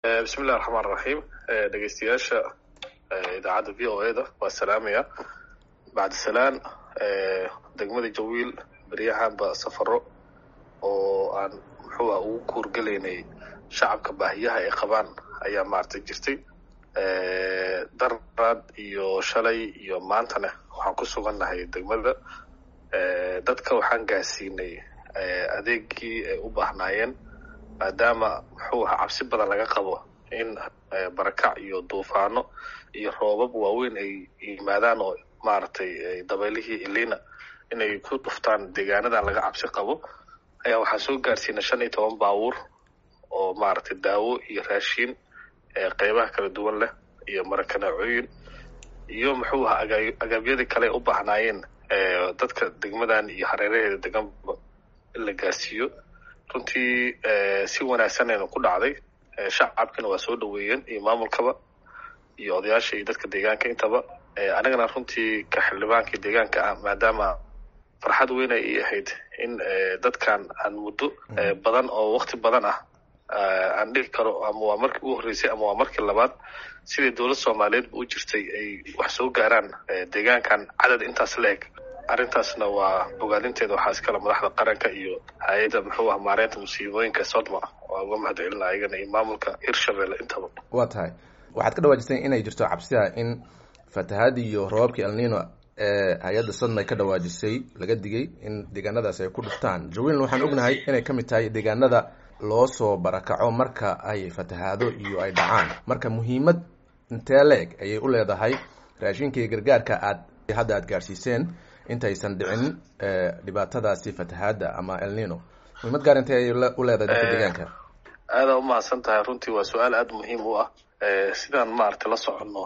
bismillahi raxmaan raxiim dhegeystayaasha idaacadda v o e da waa salaamaya bacdisalaan degmada jawiil beryahanba safaro oo aan muxuuha ugu kuurgelaynay shacabka baahiyaha ay qabaan ayaa maaragtay jirtay daraad iyo shalay iyo maantana waxaan ku sugannahay degmada dadka waxaan gaarsiinay adeegii ay u baahnaayeen maadaama muxuu ahaa cabsi badan laga qabo in barakac iyo duufaano iyo roobab waaweyn ay yimaadaan oo maaragtay dabeylihii ilina inay ku dhuftaan deegaanadan laga cabsi qabo ayaa waxaan soo gaarsiinay shan iyo toban baabuur oo maaragtay daawo iyo raashiin qeybaha kala duwan leh iyo marakanacooyin iyo muxuu ahaa aga agaabyadii kale ay u baahnaayeen dadka degmadan iyo hareeraheeda deganba in la gaarsiiyo runtii si wanaagsanayna ku dhacday shacabkina waa soo dhaweeyeen iyo maamulkaba iyo odayaasha iyo dadka deegaanka intaba anigana runtii ka xildhibaankii deegaanka ah maadaama farxad weyn ay ii ahayd in dadkan aan muddo badan oo wakti badan ah aan dhihi karo ama waa markii ugu horreysay ama waa markii labaad sidai dowlad soomaaliyeedba u jirtay ay wax soo gaaraan deegaankan cadad intaas la eg arrintaasna waa ogaadinteeda waxaa iskale madaxda qaranka iyo hay-adda muxuu ah maareynta musiibooyinka sodma waa uga mahad celina ayagana iyo maamulka hirshabelle intaba waa tahay waxaad ka dhawaajisay inay jirto cabsida in fatahaadii iyo roobabkii alnino ee hay-adda sodma ay ka dhawaajisay laga digay in deegaanadaas ay ku dhuftaan jawiilna waxaan ognahay inay ka mid tahay deegaanada loo soo barakaco marka ay fatahaado iyo ay dhacaan marka muhiimad intee la-eg ayay u leedahay raashinkii gargaarka aad hadda aad gaarsiiseen intaysan dhicin dhibaatadaasi fatahaada ama elnino muhiimad gaar intee ay u leedahay dadka deegaanka aadaa umahadsan tahay runtii waa su-aal aada muhiim u ah sidaan maaragtay la soconno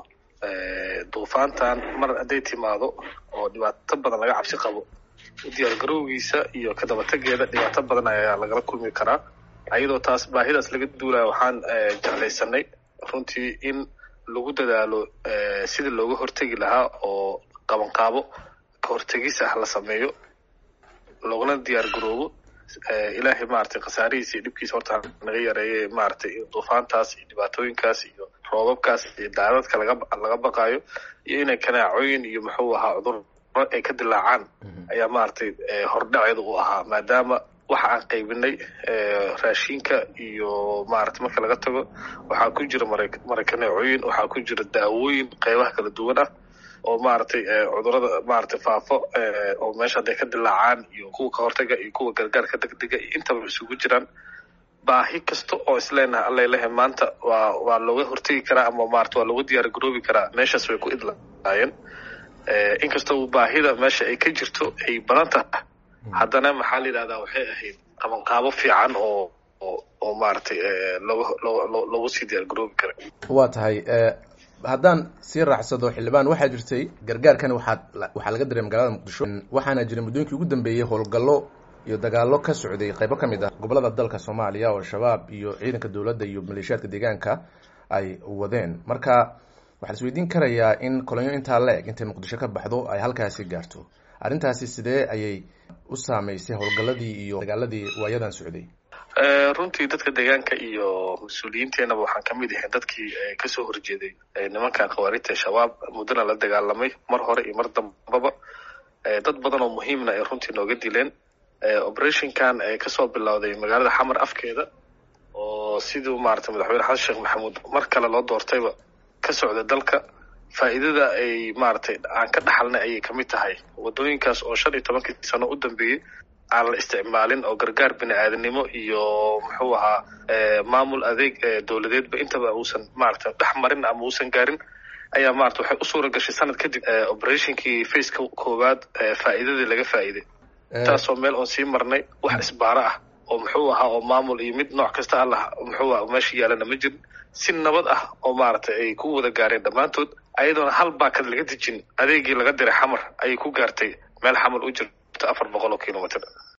duufaantan mar hadday timaado oo dhibaato badan laga cabsi qabo u diyaargarowgiisa iyo kadabategeeda dhibaato badan ayaa lagala kulmi karaa ayadoo taas baahidaas laga duulaya waxaan jeclaysanay runtii in lagu dadaalo sidii looga hortegi lahaa oo qabanqaabo kahortegis ah la sameeyo loogana diyaar garoobo ilaahay maaragtay khasaarihiisa iyo dhibkiisa horta naga yareeye maaragtay duufaantaas iyo dhibaatooyinkaas iyo roobabkaas iyo daadadka laga laga baqaayo iyo inay kanaacooyin iyo muxuu ahaa cudurro ay ka dilaacaan ayaa maaragtay hordhaceeda u ahaa maadaama waxa aan qaybinay raashinka iyo maaragtay marka laga tago waxaa ku jira mara marakaneecooyin waxaa ku jira daawooyin qeybaha kala duwan ah oo maaragtay cudurada maaragtay faafo oo meesha hadday ka dilaacaan iyo kuwa ka hortaga iyo kuwa gargaarka degdega iyo intaba isugu jiraan baahi kasta oo isleenahay allalehe maanta waa waa looga hortegi karaa ama maarata waa looga diyaar garoobi karaa meeshaas way ku idlaayeen inkastoo baahida meesha ay ka jirto ay badan tahay haddana maxaa la yidhahdaa waxay ahayd qabanqaabo fiican oo oo maaragtay looga loo loogu sii diyaar garoobi kara waa tahay haddaan sii raacsado xildhibaan waxaa jirtay gargaarkan waxaad waxaa laga diray magaalada muqdisho waxaana jiray muddooyinkii ugu dambeeyey howlgallo iyo dagaallo ka socday qaybo ka mid ah gobollada dalka soomaaliya oo shabaab iyo ciidanka dowladda iyo maleeshiyaadka deegaanka ay wadeen marka waxaa la isweydiin karayaa in kolonyo intaa la eg intay muqdisho ka baxdo ay halkaasi gaarto arrintaasi sidee ayay u saameysay howlgalladii iyo dagaaladii waayadan socday runtii dadka deegaanka iyo mas-uuliyiinteenaba waxaan ka mid ahayn dadkii kasoo horjeeday nimankan khawaarijta shabaab muddana la dagaalamay mar hore iyo mar dambaba dad badan oo muhiimna ay runtii nooga dileen operationkan kasoo bilowday magaalada xamar afkeeda oo siduu maaragtay madaxweyne xasan sheekh maxamuud mar kale loo doortayba ka socda dalka faa'iidada ay maaragtay aan ka dhaxalnay ayay kamid tahay wadooyinkaas oo shan iyo tobankii sano u dambeeyey aan la isticmaalin oo gargaar bini aadanimo iyo muxuu ahaa maamul adeeg dowladeedba intaba uusan maaragtay dhex marin ama uusan gaarin ayaa maarata waxay u suura gashay sanad kadib operationkii faceka koowaad faa'iidadii laga faa'iiday taasoo meel oon sii marnay wax isbaaro ah oo muxuu ahaa oo maamul iyo mid nooc kasta allah muxuu aha meesha yaalana ma jirin si nabad ah oo maaragtay ay ku wada gaareen dhammaantood ayadoona hal baakad laga dejin adeegii laga diray xamar ayay ku gaartay meel xamar u jirta afar boqol oo kilomitr